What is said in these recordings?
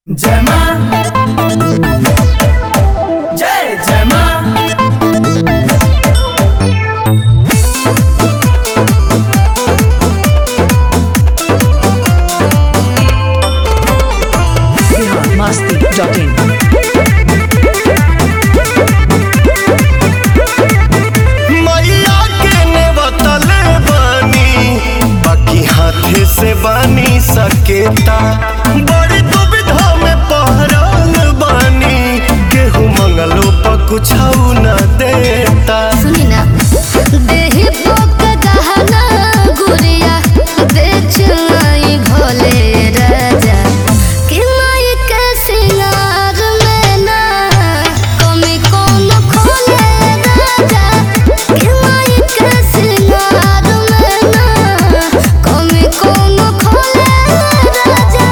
जय मां जय जय मां biharmasti.in मैया के ने बतले बानी बाकी हाथे से बानी सकेता बड़ी दुविधा में पहरल बानी केहू मंगलो पर कुछ न देता सुनी ना देहि पोक गहना गुड़िया बेच आई भोले राजा कि माई के सिंगार में ना कमी कौन खोले राजा कि माई के सिंगार में ना कमी कौन खोले राजा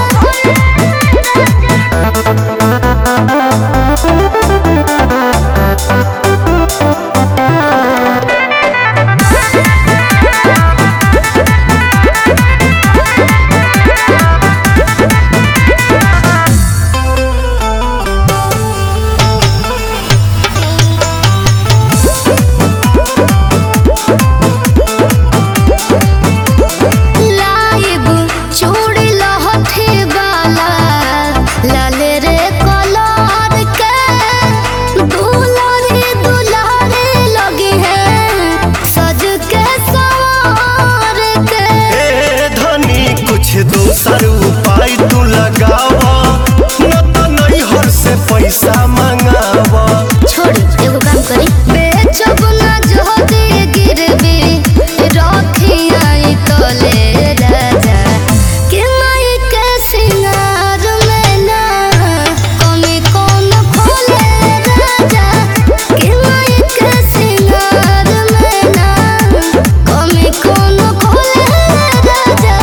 लाइब चूड़ी लहठी वाला लाल रे कलर के दुलारी दुलारी लगी है सज के सवार के ए धनी कुछ दोसर उपाय तू लगावा न तो नैहर से पैसा मंगावा छोड़ी एगो काम करी बेचब ना जोदी गिरवी रखी आई तले राजा कि माई के सिंगार में ना कमी कौन खोले राजा कि माई के सिंगार में ना कमी कौन खोले राजा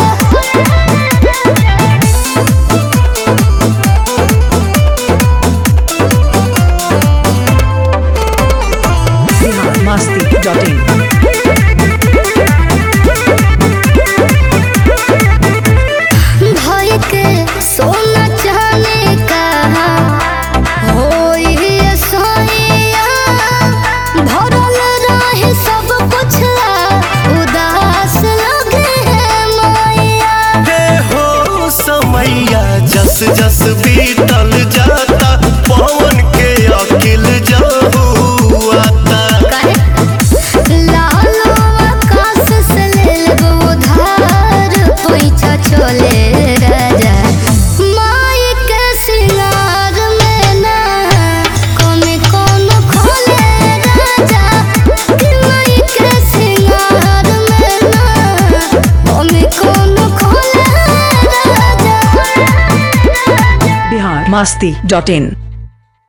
biharmasti.in भाई के सोना चाहने का होई ये सोइया भरल रहे सब कुछ उदास लगे है मैया हे हो समैया जस जस बीतल जाता पवन के अकिल जाहू आता काहे लालो आकाश से ले लेबो उधार पैसा चले राजा माई के सिंगार में ना कमी कौन खोले राजा कि माई के सिंगार में ना कमी कौन खोले राजा biharmasti.in